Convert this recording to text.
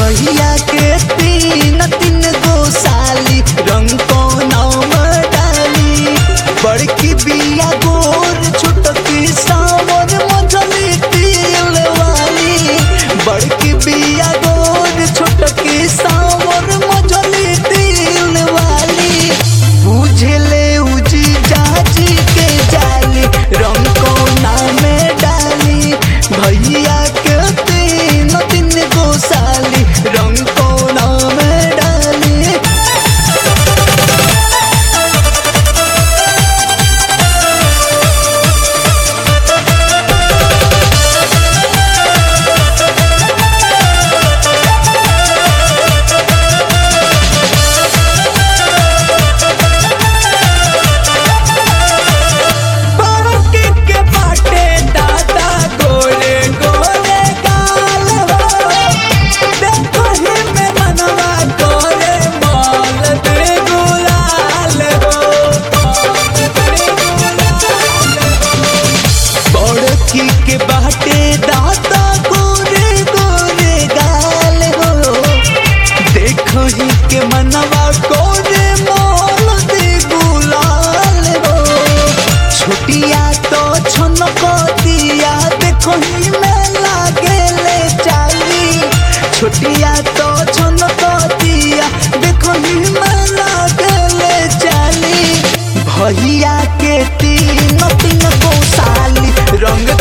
भैया के तीन तीन गो साली रंग को नाम डाली बड़की बिया गोर छोटकी सावर मझली तिल वाली बड़की बिया गोर छोटकी सावर मझली तिल वाली बुझले उजी जाजी के जाली रंग को नाम डाली भैया के तीन तीन गो साली रंग को नाम डाली बड़के के बाटे दादा गोरे गोरे गाल हो देखो ही में मनवा गोरे माल दे गुलाल हो बड़की के बाटे दादा गोरे गोरे गाल हो देखो ही के मनवा गोरे माल दे गुलाल हो छुटिया तो छनकतिया देखो ही में लागेले चाली छुटिया तो छनकतिया देखो ही में लागेले चाली भैया के तीन तीन गो साली रंग